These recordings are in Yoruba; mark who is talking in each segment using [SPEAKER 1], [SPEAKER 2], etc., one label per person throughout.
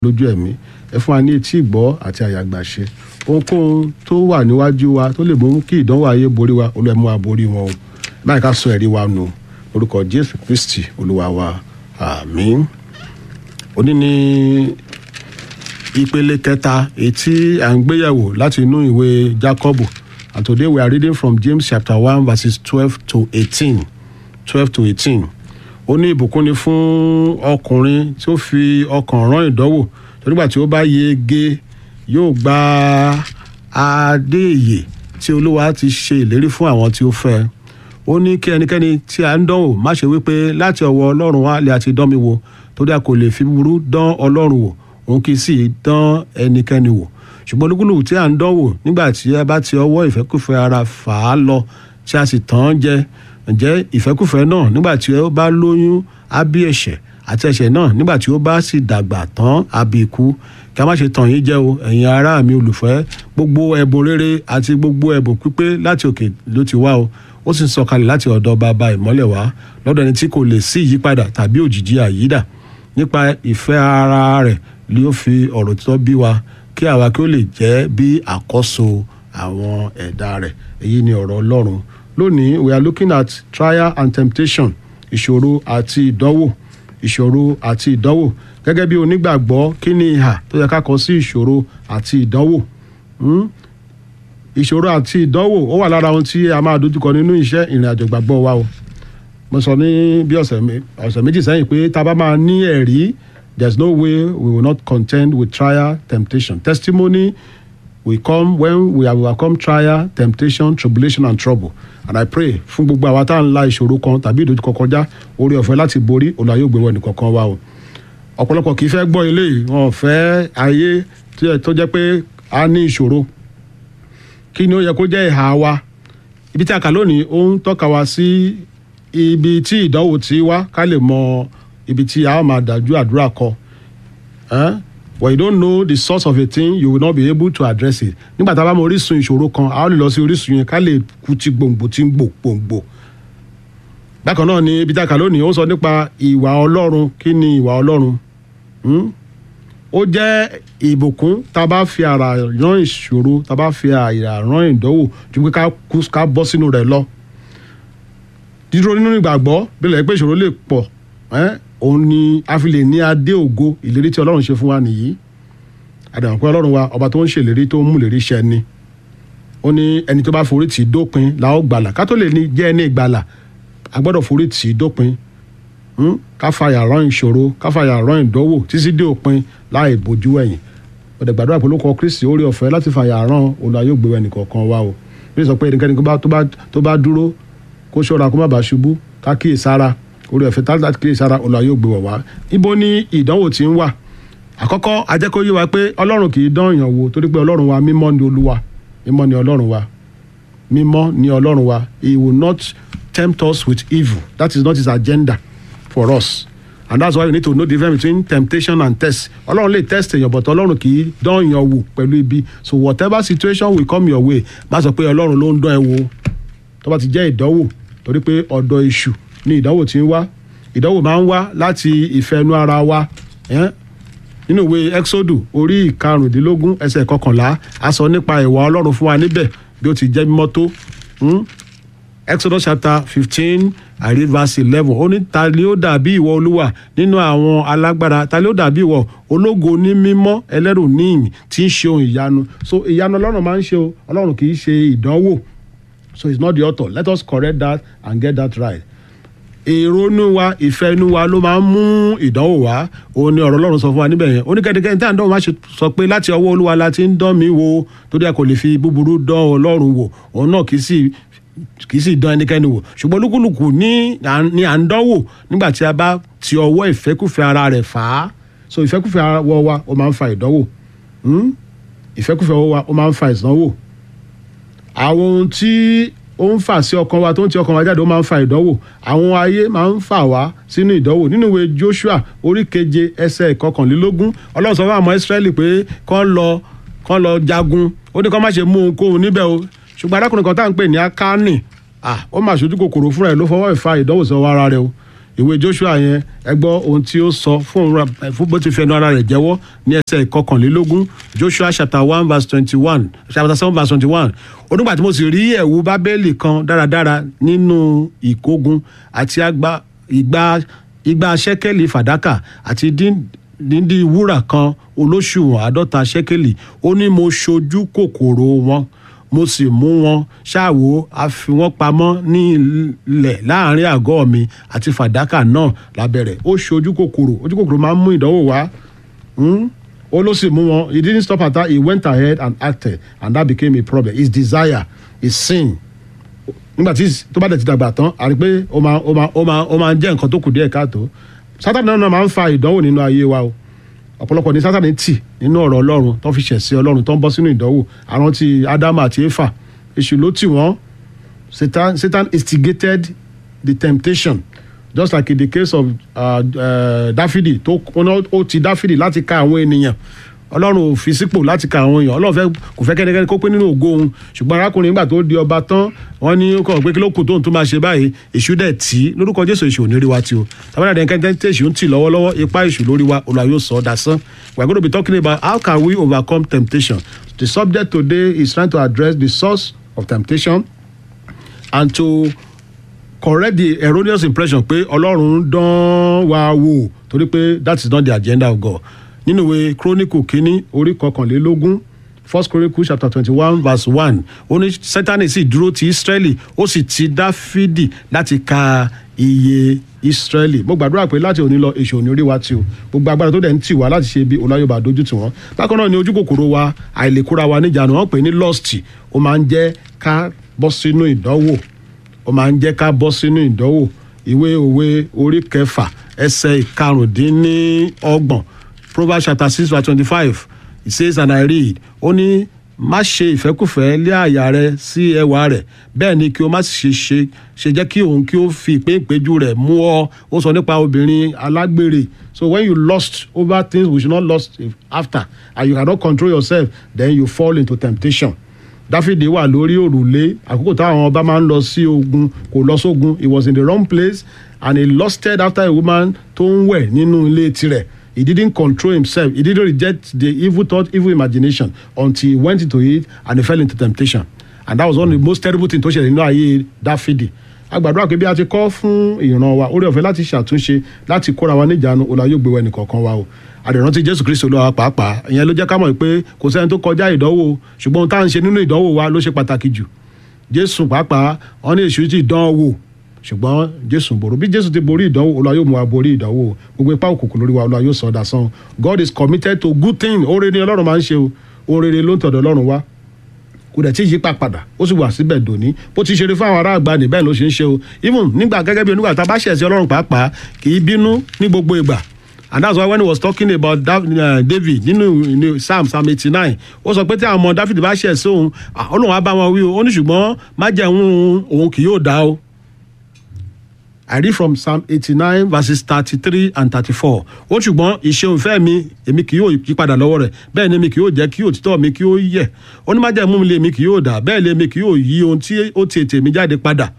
[SPEAKER 1] lójú ẹ̀mí ẹ fún wa ní etí ìgbọ́ àti àyàgbàṣe ohunkóhun tó wà níwájú wa tó lè mú kí ìdánwò ayé borí wa olú ẹ mú wa borí wọn o báyìí ká sọ ẹ̀rí wa nù orúkọ jésù kristi olúwa wa àmín òní ní ìpele kẹta èyí tí à ń gbéyẹ̀wò láti inú ìwé jákọ́bù and today we are reading from james chapter one verses twelve to eighteen twelve to eighteen ó ní ìbùkún ni fún ọkùnrin tí ó fi ọkàn rán ìdánwò nígbà tí ó bá yege yóò gba adé ìyè tí olúwa ti ṣe ìlérí fún àwọn tí ó fẹ́ ó ní kí ẹnikẹ́ni tí a ń dánwò má ṣe wípé láti ọwọ́ ọlọ́run wá lè àti dán mi wò torí a kò lè fi búburú dán ọlọ́run wò òun kì í sì dán ẹnikẹ́ni wò ṣùgbọ́n olúkúlùkù tí a ń dánwò nígbà tí a bá ti ọwọ́ ìfẹ́kùfẹ́ ara fà á lọ tí a sì tàn án jẹ ǹjẹ́ ìfẹ́kùfẹ́ náà nígbà tí ó bá lóyún á bí ẹ̀ṣẹ̀ àti ẹ̀ṣẹ̀ náà nígbà tí ó bá sì dàgbà tán á bí ikú kí a má ṣe tàn yín jẹ o ẹ̀yin ará mi olùfẹ́ gbogbo ẹ̀bùn rere àti gbogbo ẹ̀bùn pípé láti òkè ló ti wá o ó sì ń sọkalẹ̀ láti ọ̀dọ̀ bàbá ìmọ́lẹ̀ wá lọ́dọ̀ ẹni tí kò lè sí ìyípadà tàbí òjìji àyídà nípa ìfẹ́ ara rẹ̀ ni ó fi ọ̀rọ̀ tó bí wa kí àwa kí ó lè jẹ́ bí àkọ́so àwọn ẹ̀dá rẹ̀ èyí ni ọ̀rọ̀ ọlọ́run lónìí we are looking at trial and temptation ìṣòro àti ìdánwò ìṣòro àti ìdánwò gẹ́gẹ́ bí onígbàgbọ́ kí ni ìhà tó yẹ ká kọ sí ìṣòro àti ìdánwò ìṣòro àti ìdánwò ó wà lára ohun tí a máa dojúkọ nínú iṣẹ́ ìrìn àjò ìgbàgbọ́ wa o mo sọ ní bí ọ̀sẹ̀ méjì sẹ́yìn pé tá a bá máa ní ẹ̀rí there is no way we will not contend with trial temptation testimony will come when we have overcome trial temptation tribulation and trouble and i pray fún gbogbo àwa tá à ń la ìṣòro kan tàbí ìdojúkọ kọjá orí ọ̀fẹ́ láti borí Olúwa yóò gbé wọ ẹnìkọ̀ọ̀kan wa o ọ̀pọ̀lọpọ̀ kì í fẹ́ gbọ́ ilé yìí wọn ò fẹ́ ayé tó jẹ́ pé a ní ìṣòro kí ni ó yẹ kó jẹ́ ìhà wa ibi tí a kà lónìí ó ń tọ́ka wa sí ibi tí ìdánwò ti wá ká lè mọ ibi tí a ó máa dájú àdúrà kọ when you don't know the source of a thing you will not be able to address it nígbà tá a bá mọ orísun ìṣòro kan a ó lè lọ sí orísun yẹn ká lè kú ti gbòǹgbò tí ń gbò gbòǹgbò bákan náà ni ibi tí a kà lónìí ó sọ nípa ìwà ọlọ́run kí ni ìwà ọlọ́run ó jẹ́ ìbùkún tá a bá fi ara rán ìṣòro tá a bá fi ara rán ìdánwò ju pé ká bọ́ sínú rẹ̀ lọ dídúró nínú ìgbàgbọ́ bí lẹ́yìn pé ìṣòro lè pọ̀ òun ni a fi lè ní adé ògo ìlérí tí ọlọ́run ṣe fún wa nìyí àdàmọ̀ pé ọlọ́run wa ọba tó ń ṣèlérí tó ń mú ìlérí ṣẹ ni ó ní ẹni tó bá forí tì í dópin la ó gbàlà ká tó lè ní jẹ́ ẹni ìgbàlà a gbọ́dọ̀ forí tì í dópin ká fàyà rán ìṣòro ká fàyà rán ìdánwò títí dé òpin láì bójú ẹ̀yìn ọ̀dẹ̀ gbàdúrà pé olóko kristi orí ọ̀fẹ́ láti fàyà rán Olúwa yóò gbé ẹnì kọ̀ọ̀kan wá o bí sọ pé ẹnikẹ́ni tó bá dúró kó ṣọ́ra kó má bàa ṣubú ká kíyè sára orí ọ̀fẹ́ tá láti kíyè sára Olúwa yóò gbé wọ̀ wá ibo ni ìdánwò ti ń wà àkọ́kọ́ ajẹ́kọ́ yé wa pé ọlọ́run kì í dán èèyàn wò torí pé ọlọ́run wa mímọ́ ni olúwa mímọ́ ni ọlọ́run wa mímọ́ ni ọlọ́run wa he will not tempt us with evil that is not his agenda for us and that's why you need to know the difference between temptation and test ọlọ́run lè test èèyàn but ọlọ́run kì í dán èèyàn wò pẹ̀lú ibi so whatever situation will come your way má sọ pé ọlọ́run ló ń dán ẹ wò tó bá ti jẹ́ ìdánwò torí pé ọ̀dọ̀ èṣù ni ìdánwò ti ń wá ìdánwò máa ń wá láti ìfẹ́nu ara wa nínú ìwé exodus orí ìkarùndínlógún ẹsẹ̀ kọkànlá a sọ nípa ìwà ọlọ́run fún wa níbẹ̀ bí ó ti jẹ́ mímọ́ tó exodus chapter fifteen I read verse eleven ó ní ta ni ó dàbí ìwọ olúwa nínú àwọn alágbára ta ni ó dàbí ìwọ ológo ní mímọ́ ẹlẹ́rù níyìn tí ń ṣe ohun ìyanu so ìyanu ọlọ́run máa ń ṣe o ọlọ́run kì í ṣe ìdánwò so it's not the author let us correct that and get that right èrò inú wa ìfẹ́ inú wa ló máa ń mú ìdánwò wá òun ni ọ̀rọ̀ ọlọ́run sọ fún wa níbẹ̀ yẹn oníkẹ́nikẹ́ni tí à ń dánwò máa ṣe sọ pé láti ọwọ́ olúwa la ti ń dán mi wò torí a kò lè fi búburú dán ọlọ́run wò òun náà kì í sì kì í sì dán ẹnikẹ́ni wò ṣùgbọ́n olúkúlùkù ní ní à ń dánwò nígbà tí a bá ti ọwọ́ ìfẹ́kùfẹ́ ara rẹ̀ fà á so ìfẹ́kùfẹ́ ara wa ó máa ń fa ìdánwò ìfẹ́kùfẹ́ wa ó máa ń fa ìdánwò àwọn ohun tí ó ń fà sí ọkàn wa tó ń ti ọkàn wa jáde ó máa ń fa ìdánwò àwọn ayé máa ń fà wá sínú ìdánwò nínú ìwé Joshua orí keje ẹsẹ̀ ìkọkànlélógún Ọlọ́run sọ fún àwọn Ísírẹ́lì pé kán lọ kán lọ jagun ó ní kán má ṣe mú ohunkóhun níbẹ̀ o ṣùgbọ́n arákùnrin kan tá à ń pè ní Akáni ó mà ṣojú kòkòrò fúnra ẹ̀ ló fọwọ́ ìfa ìdánwò sọ ara rẹ̀ o ìwé joshua yẹn ẹ gbọ́ ohun tí ó sọ fún òun ra- fún bó ti fẹnu ara rẹ̀ jẹ́wọ́ ní ẹsẹ̀ ìkọkànlélógún joshua chapter one verse twenty-one chapter seven verse twenty-one onígbà tí mo sì rí ẹ̀wù bábélì kan dáradára nínú ìkógun àti àgbà ìgbà ìgbà ṣẹ́kẹ́lì fàdákà àti dín díndín wúrà kan olóṣùwọ̀n àádọ́ta ṣẹ́kẹ́lì ó ní mo ṣojú kòkòrò wọn mo sì mú wọn ṣáàwó a fi wọn pamọ́ ní ilẹ̀ láàrin àgọ́ mi àti fàdákà náà lábẹ́rẹ̀ ó ṣojú kòkòrò ojú kòkòrò máa ń mú ìdánwò wá Hmm? ó ló sì mú wọn he didn't stop at that he went ahead and acted and that became a problem his desire his sin nígbà tí tó bá dẹ̀ ti dàgbà tán a rí pé ó máa ó máa ó máa ó máa jẹ́ nǹkan tó kù díẹ̀ káàtó sátani náà máa ń fa ìdánwò nínú ayé wa o ọ̀pọ̀lọpọ̀ ní sátani tì nínú ọ̀rọ̀ ọlọ́run tó fi ṣẹ̀sí ọlọ́run tó ń bọ́ sínú ìdánwò àwọn ti ádámù àti éfà èṣù ló tì wọ́n satan satan instigated the temptation just like in the case of uh, uh, dáfídì tó ó ti dáfídì láti ka àwọn ènìyàn ọlọ́run ò fi sípò láti ka àwọn èèyàn ọlọ́run fẹ́ kò fẹ́ kẹ́nikẹ́ni kó pé nínú ògo òun ṣùgbọ́n arákùnrin nígbà tó di ọba tán wọ́n ní ó kàn pé kí ló kù tóun tó máa ṣe báyìí èṣù dẹ̀ tí lórúkọ jésù èṣù ò ní rí wa tí o tàbí àdéhùn kẹ́ńtẹ́ tí èṣù ń tì lọ́wọ́lọ́wọ́ ipá èṣù lórí wa olùwà yóò sọ ọ́ dasán we are going to be talking about how can we overcome temptation the subject today is trying to address the source of temptation and to correct the erroneous impression pé ọlọ́run ń dán wa wò torí pé that is not the agenda of God nínú ìwé chronicle kínní orí kọkànlélógún first chronicle chapter twenty-one verse one ó ní sátani sì dúró ti israeli ó sì ti dáfídì láti ka iye israeli mo gbàdúrà pé láti òní lọ èṣù òní orí wa tí o gbogbo agbára tó dẹ̀ ń tì wá láti ṣe bí ọláyọ̀bà dojú tì wọ́n bákan náà ni ojú kòkòrò wa àìlèkóra wa níjànú wọ́n pè ní lust ó máa ń jẹ́ ká bọ́ sínú ìdánwò ó máa ń jẹ́ ká bọ́ sínú ìdánwò ìwé òwe orí kẹfà ẹsẹ̀ ìkarùndínlọ́gbọ̀n proverbs chapter six verse twenty-five it says and i read ó ní má ṣe ìfẹ́kùfẹ́ lé àyà rẹ sí ẹwà rẹ̀ bẹ́ẹ̀ ni kí o má sì ṣe ṣe ṣe jẹ́ kí òun kí o fi ìpín ìpéjú rẹ̀ mú ọ ó sọ nípa obìnrin alágbèrè so when you lust over things we should not lust after and you cannot control yourself then you fall into temptation dáfídì wà lórí òrùlé àkókò táwọn ọba máa ń lọ sí ogun kò lọ sógun he was in the wrong place and he lusted after a woman tó ń wẹ̀ nínú ilé tirẹ̀ he didn't control himself he didn't reject the evil thought evil imagination until he went into it and he fell into temptation and that was one of the most terrible things tó ṣẹlẹ̀ nínú ayé dáfídì agbàdúrà pé bí a ti kọ́ fún ìran wa orí ọ̀fẹ́ láti ṣàtúnṣe láti kóra wa níjàánu ọ̀la yóò gbé wa ẹnìkọ̀ọ̀kan wa o àdìrántí jésù kristu olúwa pàápàá ìyẹn ló jẹ́ ká mọ̀ pé kò sẹ́ni tó kọjá ìdánwò ṣùgbọ́n ohun tá à ń ṣe nínú ìdánwò wa ló ṣe pàtàkì jù jésù pàápàá wọn ní èṣù ti dán wò ṣùgbọ́n jésù borí bí jésù ti borí ìdánwò olúwa yóò mú wa borí ìdánwò gbogbo ipá òkùnkùn lórí wa olúwa yóò sọ ọ́ dasán god is committed to good thing oore ni ọlọ́run máa ń ṣe o oore ló ń tọ̀dọ̀ ọlọ́run wá kò dẹ̀ tí yípa padà ó sì wà síbẹ̀ dòní bó ti ṣeré fún àwọn ará àgbà ní bẹ́ẹ̀ ló ṣe ń ṣe o even nígbà gẹ́gẹ́ bí onígbà tá a bá ṣẹ̀ sí ọlọ́run pàápàá kì í bínú ní gbogbo ìgbà and that's why when he was talking about Dav, uh, david nínú ní psalm psalm eighty nine ó sọ pé tí àwọn ọmọ david bá ṣẹ̀ sí òun ọlọ́run á bá wọn wí o ó ní ṣùgbọ́n májẹ̀mú òun kì yóò dá o. I read from Psalm eighty-nine verses thirty-three and thirty-four. Ó ṣùgbọ́n ìṣeun ìfẹ́ mi èmi kì yóò yí padà lọ́wọ́ rẹ̀ bẹ́ẹ̀ ni èmi kì yóò jẹ́ kí òtítọ́ mi kí ó yẹ̀. Ó ní májẹ̀mú mi lé èmi kì yóò dà bẹ́ẹ̀ ni èmi kì yóò yí ohun tí ó ti ètè mi jáde padà.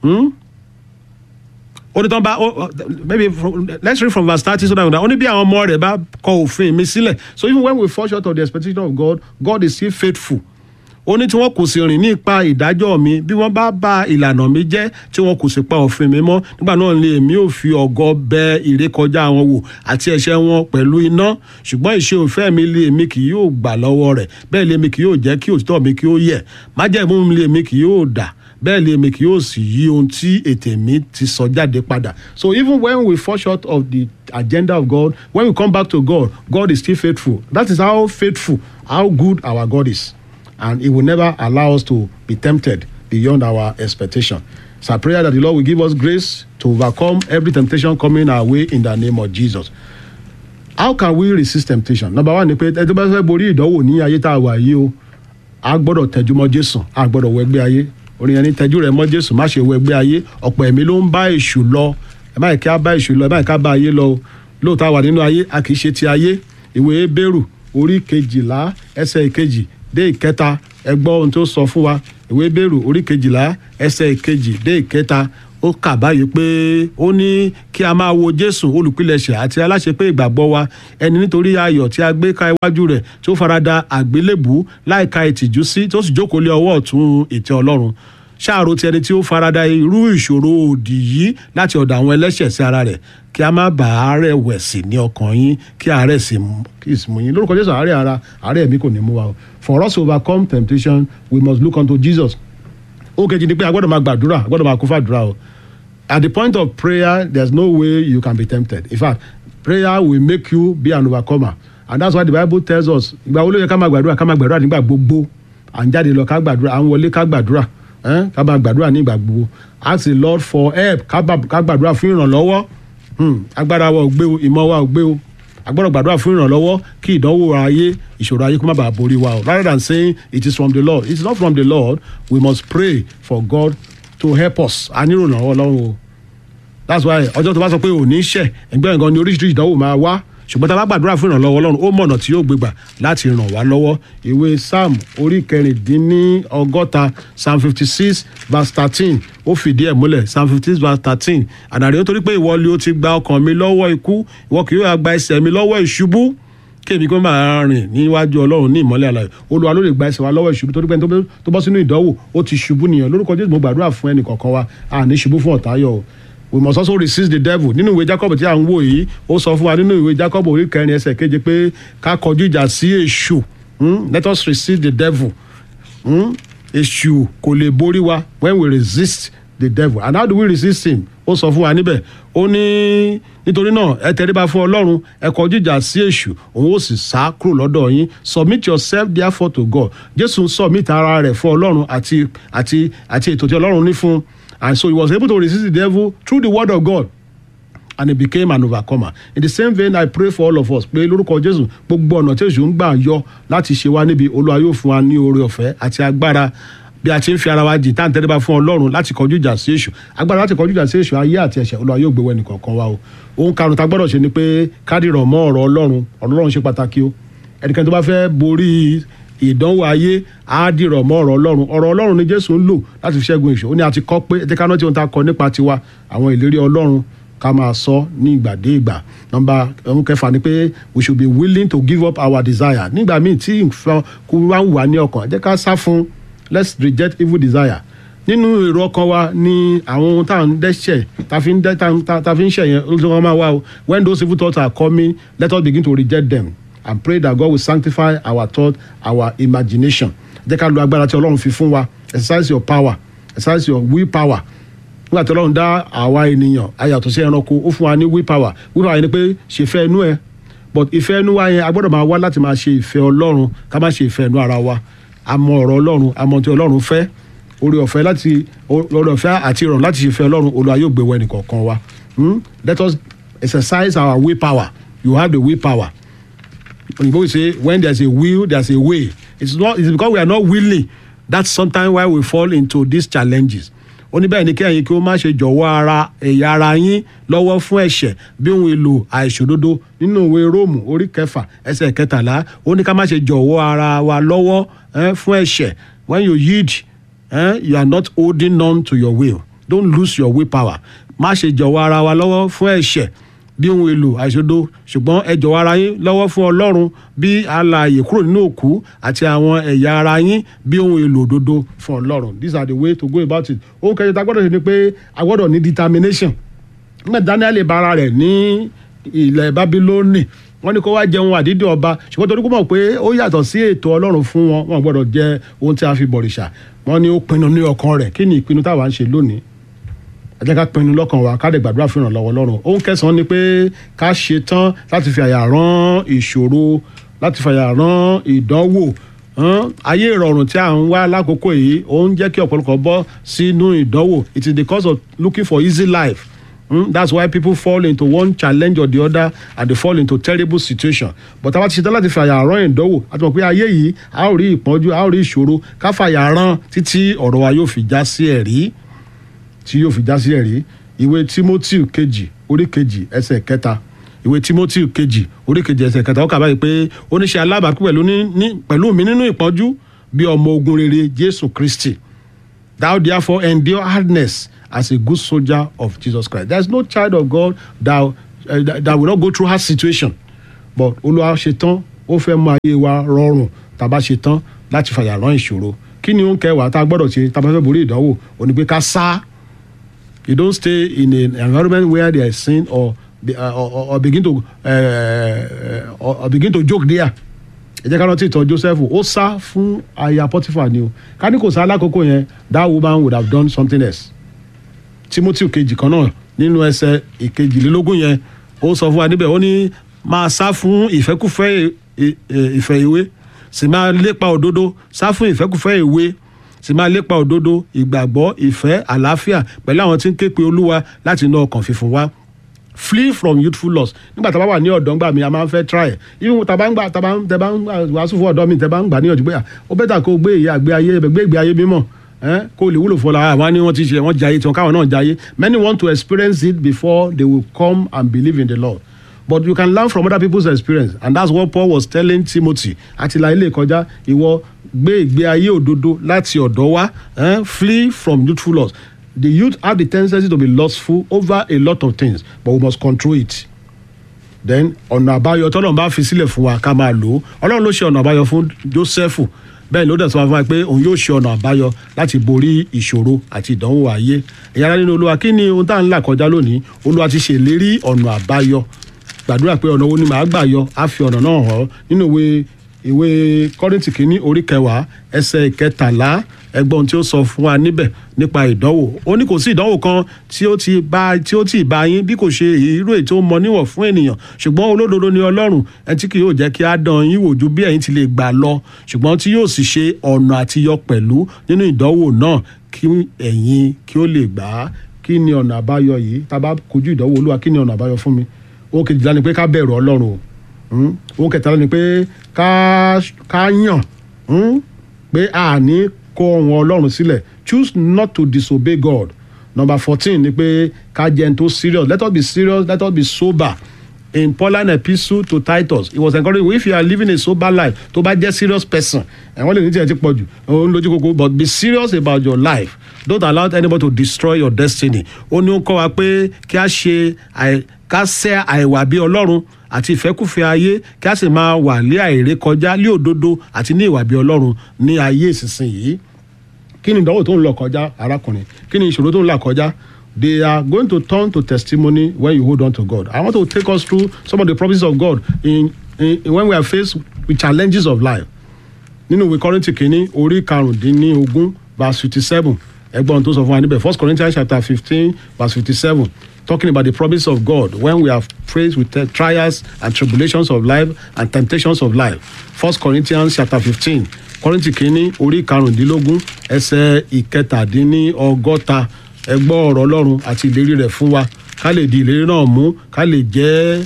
[SPEAKER 1] Ó ní tán bá maybe from, let's read from verse thirty so that ó ní bí àwọn ọmọ rẹ̀ bá kọ òfin mi sílẹ̀. So even when we fall short of the expectation of God, God is still faithful ó ní tí wọn kò sì rìn ní ipa ìdájọ́ mi bí wọ́n bá ba ìlànà mi jẹ́ tí wọn kò sì pa òfin mi mọ́ nígbà náà ni èmi ò fi ọ̀gọ bẹ ìrékọjá wọn wò àti ẹ̀ṣẹ̀ wọn pẹ̀lú iná ṣùgbọ́n ìṣe òfẹ́ mi lé èmi kì yóò gbà lọ́wọ́ rẹ̀ bẹ́ẹ̀ lé èmi kì yóò jẹ́ kí òtítọ́ mi kí ó yẹ̀ májẹ̀mú mi lé èmi kì yóò dà bẹ́ẹ̀ lé èmi kì yóò sì yí ohun tí ètè mi ti sọ jáde padà so even when we fall short of the agenda of God when we come back to God God is still faithful that is how faithful how good our God is and he will never allow us to be tempted beyond our expectation. So I pray that the Lord will give us grace to overcome every temptation coming our way in the name of Jesus. How can we resist temptation? Number one ni pé ẹni tó bá fẹ́ borí ìdánwò ní ayé tá a wà yìí o, a gbọ́dọ̀ tẹjú mọ́ Jésù, a gbọ́dọ̀ wọ ẹgbẹ́ ayé. Orin yẹn ní tẹjú rẹ̀ mọ́ Jésù, má ṣe wọ ẹgbẹ́ ayé. Ọ̀pọ̀ ẹ̀mí ló ń bá èṣù lọ. Ẹ má yẹ kí a bá èṣù lọ, ẹ má yẹ kí a bá ayé lọ. Lóòótọ́ àwà nínú ayé, a kì í ṣe ti ayé. Ìwé Bẹ́rù orí kejìlá ẹsẹ̀ ìkejì dé ìkẹta ẹ gbọ́ ohun tó sọ fún wa ìwé bẹ́rù orí kejìlá ẹsẹ̀ ìkejì dé ìkẹta ó kà báyìí pé ó ní kí a máa wo jésù olùpilẹ̀ṣẹ̀ àti aláṣepé ìgbàgbọ́ wa ẹni nítorí ayọ̀ tí a gbé ka iwájú rẹ̀ tí ó farada àgbélébù láìka ìtìjú sí tó sì jókòó lé ọwọ́ ọ̀tún ìtẹ́ ọlọ́run ṣáàrò ti ẹni tí ó farada irú ìṣòro òdì yìí láti ọ̀dọ̀ àwọn ẹlẹ́ṣẹ̀ sí ara rẹ̀ kí a má bà àárẹ̀ wẹ̀ sí ní ọkàn yín kí àárẹ̀ sì mú yín lórúkọ jésù àárẹ̀ ara àárẹ̀ ẹ̀mí kò ní mú wa o for us to overcome temptation we must look unto jesus ó kejì ni pé a gbọ́dọ̀ máa gbàdúrà a gbọ́dọ̀ máa kún fàdúrà o at the point of prayer there's no way you can be tempted in fact prayer will make you be an overcomer and that's why the bible tells us ìgbà wo ló yẹ ká máa gbàdúrà ká máa gbàdúrà nígbà gbogbo à ń jáde lọ ká gbàdúrà à ń wọlé ká gbàdúrà ká máa gbàdúrà nígbà gbogbo ask the lord for help ká gbàdúrà fún ìrànlọ́wọ́ agbára wa ò gbé o ìmọ̀ wa ò gbé o a gbọ́dọ̀ gbàdúrà fún ìrànlọ́wọ́ kí ìdánwò ayé ìṣòro ayé kó má bàa borí wa o rather than saying it is from the lord it is not from the lord we must pray for god to help us a nílò ìrànlọ́wọ́ lọ́rùn o that's why ọjọ́ tó bá sọ pé ò ní ṣẹ̀ ẹgbẹ́ nǹkan ni oríṣiríṣi ìdánwò máa wá ṣùgbọ́n tá a bá gbàdúrà fún ìrànlọ́wọ́ ọlọ́run ó mọ̀nà tí yóò gbégbà láti ràn wá lọ́wọ́ ìwé psalm orí kẹrìndínlọ́gọ́ta psalm fifty six verse thirteen ó fìdí ẹ̀ múlẹ̀ psalm fifty six verse thirteen àdàrí ó torí pé ìwọ ni ó ti gba ọkàn mi lọ́wọ́ ikú ìwọ kì yóò gba ẹsẹ̀ mi lọ́wọ́ ìṣubú kéèmí kó máa rìn níwájú ọlọ́run ní ìmọ́lẹ̀ àlàyé olúwa ló lè gba ẹsẹ̀ wa lọ́wọ́ ìṣubú torí pé tó bọ́ sínú ìdánwò ó ti ṣubú nìyẹn lórúkọ jésù mo gbàdúrà fún ẹnì kọ̀ọ̀kan wa àní ṣubú fún ọ̀tá yọ o we must also resist the devil nínú ìwé jacob tí a ń wò yìí ó sọ fún wa nínú ìwé jacob orí kẹrin ẹsẹ̀ keje pé ká kọjú ìjà sí èṣù let us resist the devil èṣù kò lè borí wa when we resist the devil and how do we resist him ó sọ fún wa níbẹ̀ ó ní nítorí náà ẹ tẹríba fún ọlọ́run ẹ kọjú ìjà sí èṣù òun ó sì sá kúrò lọ́dọ̀ yín submit yourself therefore to God jésù ń submit ara rẹ̀ fún ọlọ́run àti àti àti ètò tí ọlọ́run ní fún un and so he was able to resist the devil through the word of God and he became an overcomer in the same vein I pray for all of us pé lórúkọ Jésù gbogbo ọ̀nà tí èṣù ń gbà yọ láti ṣe wá níbi Olúwa yóò fún wa ní oore ọ̀fẹ́ àti agbára bí a ti ń fi ara wa jì tá à ń tẹ́lẹ̀ fún Ọlọ́run láti kọjú ìjà sí èṣù agbára láti kọjú ìjà sí èṣù ayé àti ẹ̀ṣẹ̀ Olúwa yóò gbé wẹ́nì kọ̀ọ̀kan wa o ohun karùn-ún tá a gbọ́dọ̀ ṣe ni pé kádìrọ̀ mọ́ ọ̀rọ̀ Ọlọ́run ọ̀rọ̀ Ọlọ́run ṣe pàtàkì o ẹnikẹ́ni tó bá fẹ́ borí ìdánwò ayé á dìrọ̀ mọ́ ọ̀rọ̀ ọlọ́run ọ̀rọ̀ ọlọ́run ni jésù ń lò láti fi ṣẹ́gun ìṣó ó ní a ti kọ́ pé ẹ jẹ́ ká rántí ohun tá a kọ nípa tiwa àwọn ìlérí ọlọ́run ká máa sọ ní ìgbà dé ìgbà nọ́mbà ohun kẹfà ni pé we should be willing to give up our desire nígbà míì tí nǹkan kú wá ń wà ní ọkàn ẹ jẹ́ ká sá fún let's reject evil desire nínú èrò ọkàn wa ni àwọn ohun tá à ń dẹ́ṣẹ̀ tá fi ń dẹ́ tá fi ń ṣẹ̀ yẹn ló ti wọ́n máa wá o when those evil thoughts are coming let us begin to reject them and pray that God will sanctify our thought our imagination jẹ́ ká lo agbára tí ọlọ́run fi fún wa exercise your power exercise your will power nígbà tí ọlọ́run dá àwa ènìyàn ayàtọ̀ sí ẹranko ó fún wa ní will power will power yẹn ni pé ṣe fẹ́ inú ẹ but ìfẹ́ inú wa yẹn a gbọ́dọ̀ máa wá láti máa ṣe ìfẹ́ ọlọ́run ká má ṣe ìfẹ́ inú ara wa a mọ ọ̀rọ̀ ọlọ́run a mọ tí ọlọ́run fẹ́ orí ọ̀fẹ́ láti orí ọ̀fẹ́ àti ìrọ̀rùn láti ṣe ìfẹ́ ọlọ́run olúwa yóò gbé wọ ẹnìkọ̀ọ̀kan wa let us exercise our will power you have the will power Oyinbo will say when there's a will there's a way it's not it's because we are not willing that's sometimes why we fall into these challenges ó ní bẹ́ẹ̀ ni kẹ́yìn kí ó má ṣe jọ̀wọ́ ara ẹ̀yà ara yín lọ́wọ́ fún ẹ̀ṣẹ̀ bí ohun èlò àìṣòdodo nínú ìwé róòmù orí kẹfà ẹsẹ̀ kẹtàlá ó ní ká má ṣe jọ̀wọ́ ara wa lọ́wọ́ eh, fún ẹ̀ṣẹ̀ when you yield eh, you are not holding on to your will don't lose your will power má ṣe jọ̀wọ́ ara wa lọ́wọ́ fún ẹ̀ṣẹ̀ bí ohun èlò àìṣòdo ṣùgbọ́n ẹ jọ̀wọ́ ara yín lọ́wọ́ fún ọlọ́run bí alààyè kúrò nínú òkú àti àwọn ẹ̀yà ara yín bí ohun èlò òdodo fún ọlọ́run these are the way to go about it ohun kẹjọ tá a gbọ́dọ̀ ṣe ni pé a gbọ́dọ̀ ní determination nígbà Daniel bá ara rẹ̀ ní ilẹ̀ Bábílónì wọ́n ní kó wá jẹun àdídì ọba ṣùgbọ́n torí kó mọ̀ pé ó yàtọ̀ sí ètò ọlọ́run fún wọn wọn gbọ́dọ̀ jẹ ohun tí a fi bọ̀rìṣà wọ́n ní ó pinnu ní ọkàn rẹ̀ kí ni ìpinnu táwa ń ṣe lónìí ẹ jẹ́ ká pinnu lọ́kàn wa ká lè gbàdúrà fún ìrànlọ́wọ́ ọlọ́run ohun kẹsàn-án ni pé ká ṣe tán láti fi àyà rán ìṣòro láti fi àyà rán ìdánwò ayé ìrọ̀rùn tí à ń wá lákòókò yìí ó ń jẹ́ kí ọ̀pọ̀lọpọ̀ bọ́ sínú ìdánwò it is the cause of looking for easy life Mm, that's why people fall into one challenge or the other and they fall into terrible situation but àwa ti ṣetán láti fàyà rán ìdánwò àti mọ̀ pé ayé yìí a ó rí ìpọ́njú a ó rí ìṣòro ká fàyà rán títí ọ̀rọ̀ wa yóò fi já sí ẹ̀rí tí yóò fi já sí ẹ̀rí ìwé Timothy kejì orí kejì ẹsẹ̀ kẹta ìwé Timothy kejì orí kejì ẹsẹ̀ kẹta ó kà báyìí pé oníṣẹ́ alábàápín pẹ̀lú pẹ̀lú mi nínú ìpọ́njú bí ọmọ ogun rere Jésù Kristi thou therefore endure hardness as a good soldier of Jesus Christ. There is no child of God that, uh, that, that will not go through hard situation. But Olúwa ṣe tán ó fẹ́ mú ayé wa rọrùn tá a bá ṣe tán láti fàyà rán ìṣòro. Kí ni ó ń kẹwàá tá a gbọ́dọ̀ ṣe tá a bá fẹ́ borí ìdánwò? Ó ní pé ká sá. You don't stay in an environment where there is sin or, be- uh, or, or begin to uh, or, or begin to joke there ẹ jẹ́ ká rántí ìtàn joseph ó sá fún aya potiphar ni o ká ní kò sá lákòókò yẹn that woman would have done something else timothy kejì kan náà nínú ẹsẹ̀ ìkejìlélógún yẹn ó sọ fún wa níbẹ̀ ó ní máa sá fún ìfẹ́kùfẹ́ ì- ì- ìfẹ́ ìwé sì máa lépa òdodo sá fún ìfẹ́kùfẹ́ ìwé sì máa lépa òdodo ìgbàgbọ́ ìfẹ́ àlàáfíà pẹ̀lú àwọn tí ń ké pe olúwa láti inú ọkàn fífún wa flee from youthful loss nígbà tá a bá wà ní ọ̀dọ́ ńgbà mi a máa ń fẹ́ try ẹ̀ even tá a bá ń gbà tá a bá ń tẹ bá ń gbà wàásù fún ọ̀dọ́ mi tẹ bá ń gbà níyànjú pé à, ó bẹ́tà kó o gbé ìyá àgbé ayé gbé ìgbé ayé mímọ́ ẹ́ kó o lè wúlò fọlá àwọn ni wọ́n ti ṣe wọ́n jayé tiwọn káwọn náà jayé many want to experience it before they will come and believe in the Lord but you can learn from other people's experience and that's what Paul was telling Timothy àti la ilé ìkọjá ìwọ gbé ìgbé ayé òdodo láti ọ̀dọ́ wá eh? flee from youthful loss the youth have the tendency to be lustful over a lot of things but we must control it then ọ̀nà àbáyọ tọ́lọ́run bá fi sílẹ̀ fún wa ká máa lò ó ọlọ́run ló ṣe ọ̀nà àbáyọ fún Jósẹ́fù bẹ́ẹ̀ ló dẹ̀ sọ fún wa pé òun yóò ṣe ọ̀nà àbáyọ láti borí ìṣòro àti ìdánwò ayé ẹ̀yà ara nínú olúwa kí ni ohun tá à ń là kọjá lónìí olúwa ti ṣèlérí ọ̀nà àbáyọ gbàdúrà pé ọ̀nà wo ni màá gbà yọ á fi ọ̀nà náà hàn ọ́ nínú ìwé ìwé kọ́rìntì kìíní orí kẹwàá ẹsẹ̀ ìkẹtàlá ẹgbọ́n tí ó sọ fún wa níbẹ̀ nípa ìdánwò ó ní kò sí ìdánwò kan tí ó ti bá tí ó ti bá yín bí kò ṣe irú èyí tó mọ níwọ̀n fún ènìyàn ṣùgbọ́n olódodo ni ọlọ́run ẹ tí kì yóò jẹ́ kí á dán yín wò ju bí ẹ̀yin ti lè gbà lọ ṣùgbọ́n tí yóò sì ṣe ọ̀nà àtiyọ pẹ̀lú nínú ìdánwò náà kí ẹ̀yin kí ó lè gbà á kí ni ọ̀nà àbáyọ yìí tá a bá kojú ìdánwò olúwa kí ni ọ̀nà àbáyọ fún mi ó kejìlá ni pé ká bẹ̀rù ọlọ́run o Mm. ohun kẹtàlá ni pé ká ká yàn mm, pé a ní kọ ohun ọlọ́run sílẹ̀ choose not to disobey God number fourteen ni pé ká jẹ́ ẹni tó serious let us be serious let us be sober in Pauline epistle to Titus it was encouraging if you are living a sober life tó bá jẹ́ serious person ẹ̀wọ́n lè ní tiẹ̀ ti pọ̀ jù òun lójú koko but be serious about your life don't allow anybody to destroy your destiny ó ní ó kọ́ wa pé kí a ṣe àì ká sẹ́ àìwà bí ọlọ́run àti ìfẹ́kùfẹ́ ayé kí a sì máa wà lé àìrè kọjá lé òdodo àti ní ìwà bí ọlọ́run ní ayé ìsinsìnyí kí ni ìdánwò tó ń lọ kọjá arákùnrin kí ni ìṣòro tó ń là kọjá they are going to turn to testimony when you hold on to God I want to take us through some of the promises of God in, in, in when we are faced with challenges of life nínú ìwé kọ́rìntì kìíní orí karùndínlógún verse fifty seven ẹgbọ́n tó sọ fún wa níbẹ̀ first corinthians chapter fifteen verse fifty seven talking about the promise of God when we are faced with the trials and tribulations of life and temptations of life first corinthians chapter fifteen kọ́rìntì kìíní orí karùndínlógún ẹsẹ̀ ìkẹtàdínlọ́gọ́ta ẹgbọ́ ọ̀rọ̀ ọlọ́run àti ìlérí rẹ̀ fún wa ká lè di ìlérí náà mú ká lè jẹ́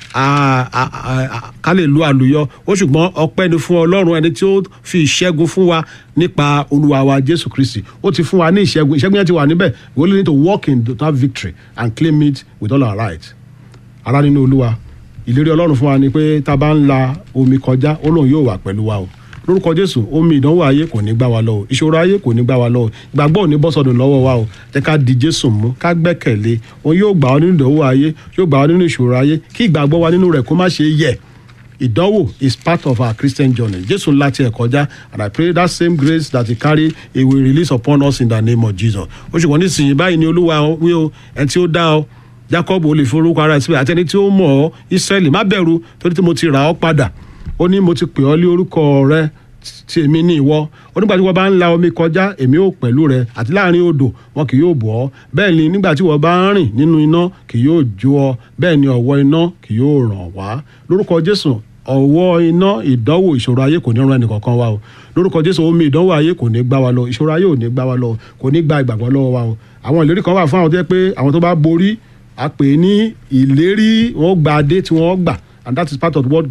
[SPEAKER 1] a- a- a- a- ká lè lu àlùyọ ó ṣùgbọ́n ọpẹ́ ni fún ọlọ́run ẹni tí ó fi ìṣẹ́gun fún wa nípa olúwa wa jésù kristi ó ti fún wa ní ìṣẹ́gun ìṣẹ́gun yẹn ti wà níbẹ̀ we only need to walk in that victory and claim it with all our right ara nínú olúwa ìlérí ọlọ́run fún wa ni pé tá a bá ń la omi kọjá ó lóun yóò wà pẹ̀lú wa o lórúkọ jésù omi ìdánwò ayé kò ní gbá wa lọ o ìṣòro ayé kò ní gbá wa lọ o ìgbàgbọ́ ò ní bọ́ sọdún lọ́wọ́ wa o jẹ́ ká di jésù mú ká gbẹ́kẹ̀lé òun yóò gbà ọ́ nínú ìdánwò ayé yóò gbà ọ́ nínú ìṣòro ayé kí ìgbàgbọ́ wa nínú rẹ̀ kó má ṣe yẹ̀ ìdánwò is part of our christian journey jésù ńlá tiẹ̀ kọjá and i pray that same grace that he carry he will release upon us in the name of jesus ó ṣùgbọ́n nísìnyí báyìí ni olúwa wí o ẹni tí ó dá ọ jacob ò lè forúkọ ara ẹ̀ síbẹ̀ àtẹni tí ó mọ̀ ọ́ israẹli má bẹ̀rù torí tí mo ti rà ọ́ padà ó ní mo ti pè ọ́ lé orúkọ rẹ tí èmi ní ìwọ onígbà tí wọ́n bá ń la omi kọjá èmi ò pẹ̀lú rẹ àti láàrin odò wọn kì yóò bọ̀ ọ́ bẹ́ẹ̀ ni nígbà tí wọ́n bá ń rìn nínú iná kì yóò jó ọ bẹ́ẹ̀ ni ọ̀wọ́ iná kì yóò ràn wá lórúkọ jésù ọ̀wọ́ iná ìdánwò ìṣòro ayé kò ní ran ẹnìkankan wa o lórúkọ jésù omi ìdánwò ayé kò ní gbá wa lọ ìṣòro ayé ò ní gbá wa lọ kò ní gba ìgbàgbọ́ lọ́wọ́ wa o àwọn ìlérí kan wà fún àwọn tó yẹ pé àwọn tó bá borí a pè é ní ìlérí wọn gba adé tí wọ́n gbà and that is part of what